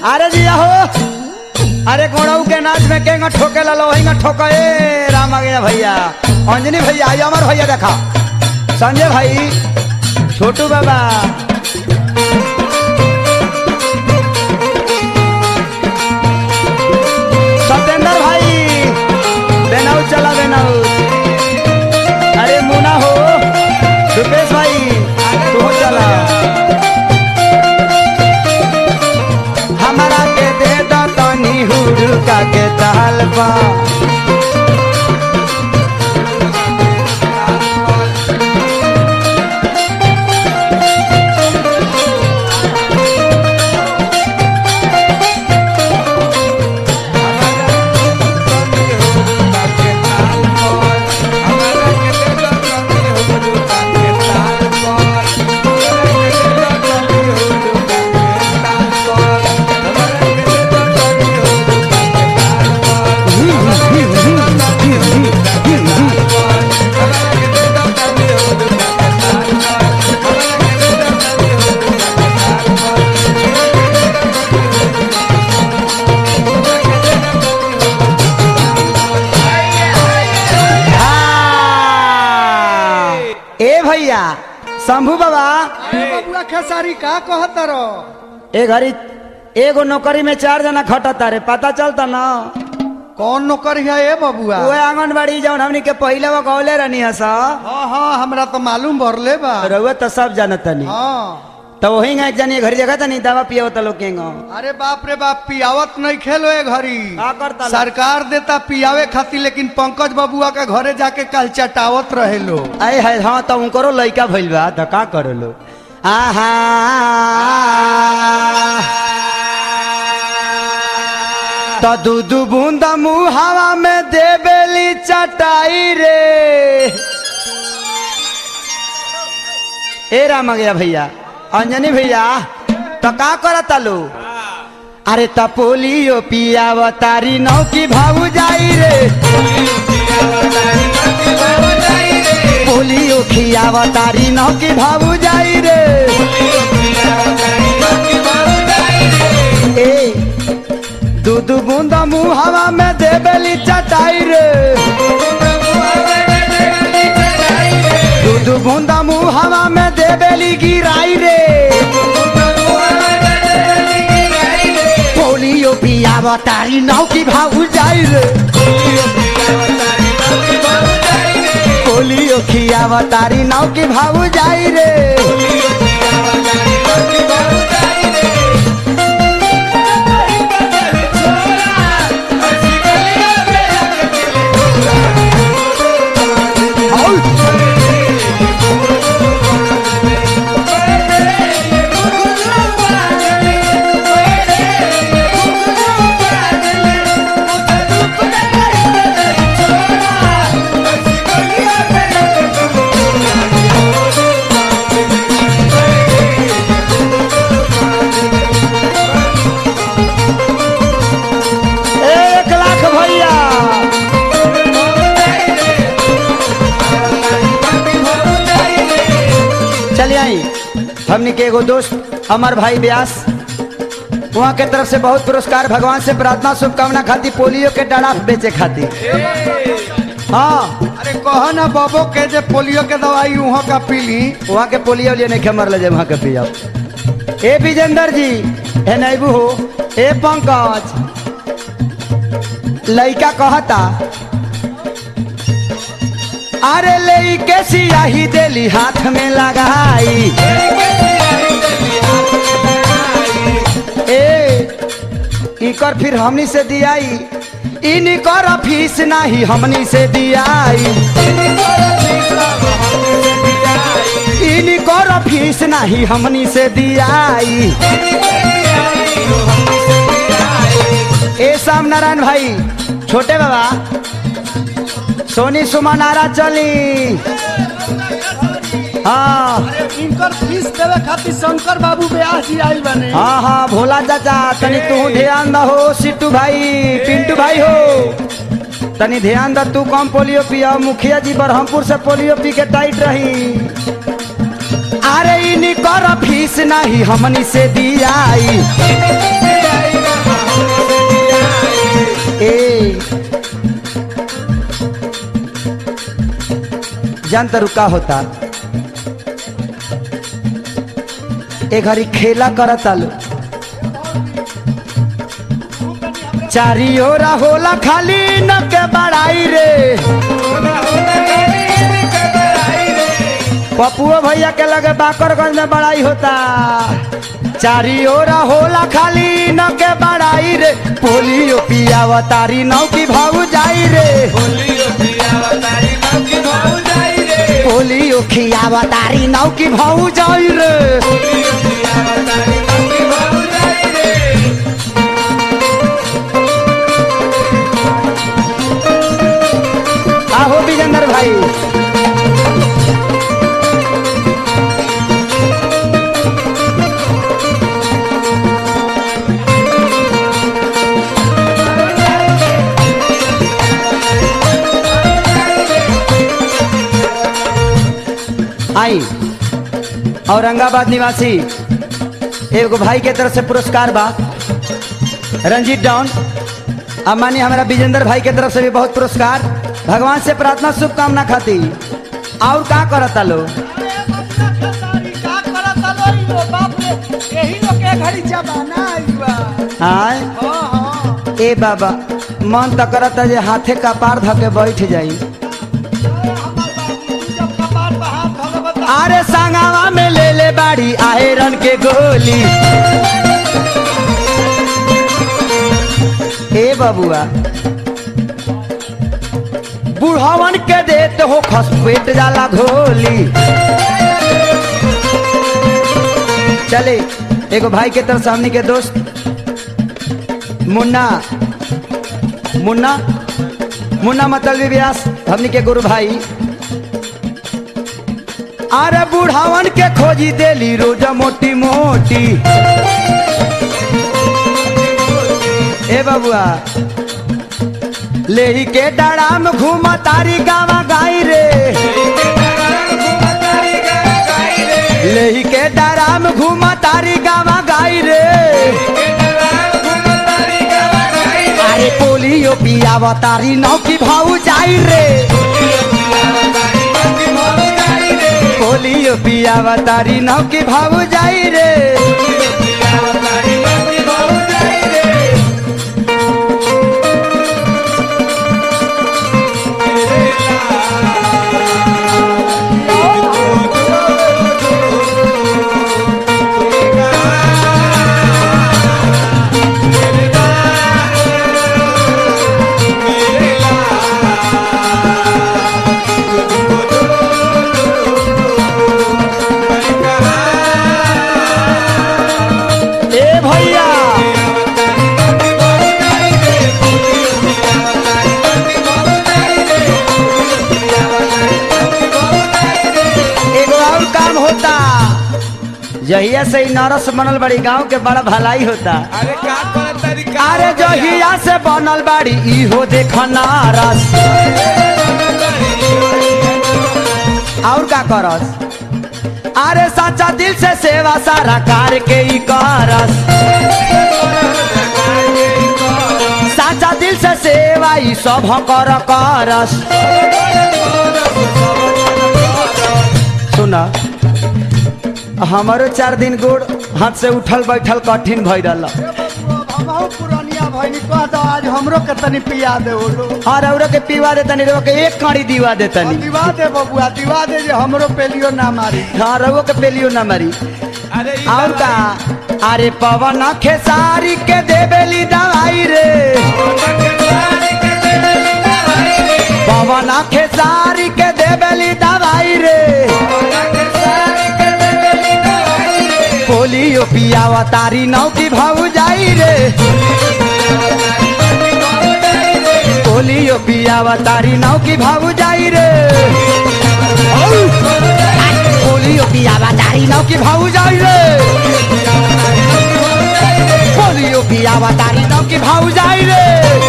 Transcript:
अरे जी हो अरे गोड़ऊ के नाच में केंगा ठोके ला लो हिंगा ठोके ए राम आ गया भैया अंजनी भैया आई अमर भैया देखा संजय भाई छोटू बाबा सत्येंद्र भाई बेनाऊ चला बेनाऊ अरे मुना हो रुपेश भाई तू हो चला हमारा के दे दो तनी हुड़का के ताल पा हाँ। ए भैया शंभू बाबा बबुआ खेसारी का कहत रो ए घड़ी एगो नौकरी में चार जना खटता रे पता चलता ना कौन नौकरी है ए बबुआ वो आंगनबाड़ी जौन हमनी के पहिले वो गौले रहनी है सा हाँ हाँ हमरा तो मालूम भरले बा रउआ तो सब जानत नहीं हाँ तो वही एक जनी घड़ी जगह तनी दवा पियो तो लोग केंगो अरे बाप रे बाप पियावत नहीं खेलो ए घड़ी का करता ला? सरकार देता पियावे खातिर लेकिन पंकज बबुआ के घरे जाके कल चटावत रहे लो अरे है हाँ तो उनको लइका भइल बा तो का करो लो आहा तो दू दू बूंदा मुँह हवा में देबेली चटाई रे ए राम आ गया भैया अंजनी भैया तो का करता लो अरे त पोलियो पियावतारी नौ की भाऊ जाई रे पोलियो खियावतारी नौ की भाऊ जाई रे ए दूध बूंदा मुँह हवा में देबेली चटाई रे दूध बूंदा मुँह हवा में देबेली गिराई रे पोलियो पियावतारी नौ की भाऊ जाई रे पोलियो खियावतारी नौ की भाऊ जाई रे एक लाख भैया चलिए आई हमने के एगो दोस्त अमर भाई व्यास वहाँ के तरफ से बहुत पुरस्कार भगवान से प्रार्थना शुभकामना खाती पोलियो के डराफ बेचे खाती हाँ अरे कहो ना बबो के जे पोलियो के दवाई उहो का पीली वहाँ के पोलियो लिए नहीं मर ले वहाँ के पिया ए विजेंद्र जी हे नैबू हो ए पंकज लइका कहता अरे ले के सियाही देली हाथ में लगाई ए इकर फिर हमनी से दियाई इनकर फीस नहीं हमनी से दियाई इनकर फीस नहीं हमनी से दियाई ए श्याम नारायण भाई छोटे बाबा सोनी सुमा नारा चली हाँ इनकर फीस देवे खातिर शंकर बाबू ब्यास जी आई बने हाँ हाँ भोला चाचा तनी तू ध्यान दहो सिट्टू भाई पिंटू भाई हो तनी ध्यान द तू कम पोलियो पिया मुखिया जी बरहमपुर से पोलियो पी के टाइट रही अरे इनी कर फीस नहीं हमनी से दियाई जान तो रुका होता ए घड़ी खेला करता लो चारी ओरा होला खाली न के बड़ाई रे पपुओ भैया के लगे बाकरगंज में बड़ाई होता चारी ओरा होला खाली न के बड़ाई रे पोलियो पियावा तारी नौ की भाऊ जाई रे पोलियो खियावा तारी नौ की भाऊ जाई रे आहो विजेंद्र भाई आई औरंगाबाद निवासी एगो भाई के तरफ से पुरस्कार बा रंजीत डाउन अब मानी हमारा विजेंद्र भाई के तरफ से भी बहुत पुरस्कार भगवान से प्रार्थना शुभकामना खाती और का करता लो का करता लो ई लो बाप रे यही लोग के घड़ी जमाना आई बा आय हाँ हाँ ए बाबा मन तो करता जे हाथे का पार धके बैठ जाई अरे हमार बाबू जब कपार पे हाथ धोले बता अरे संगावा में ले ले बाड़ी आयरन के गोली ए बबुआ बुढ़ावन के देत हो खसपेट जाला घोली चले एगो भाई के तरफ से हमनी के दोस्त मुन्ना मुन्ना मुन्ना मतलब व्यास हमनी के गुरु भाई अरे बुढ़ावन के खोजी देली रोज मोटी मोटी ए बबुआ लेही के डराम घूम तारी गावा गाई रे लेही के डराम घूम तारी गावा गाई रे अरे पोलियो पियावा तारी नौ की भाऊ जाई रे पोलियो पियावा तारी नौ की भाऊ जाई रे ए भैया एगो और काम होता जहिया से ही नरस बनल बड़ी गांव के बड़ा भलाई होता अरे का कर तरीका अरे जहिया से बनल बाड़ी इहो देख नारस और का करस अरे सच्चा दिल से सेवा सारा कार के ही करस सच्चा दिल से सेवा ई सब कर करस सुना हमारो चार दिन गोड़ हाथ से उठल बैठल कठिन भई रहा हमहू पुरानिया भइनी कह दो आज हमरो के तनी पिया दे ओ लो और औरो के पीवा देतनी रो के एक काड़ी दीवा देतनी दिवा दे बबुआ दिवा दे जे हमरो पेलियो ना मारी हाँ रवो के पेलियो ना मरी अरे ई और का अरे पवन खेसारी के देबेली दवाई रे पवन खेसारी के देबेली दवाई रे पोलियो पियावा तारी नौ की भाऊ जाई रे पोलियो पियावा तारी नौ की भाऊ जाई रे पोलियो पियावा तारी नौ की भाऊ जाई रे पोलियो पियावा तारी नौ की भाऊ जाई रे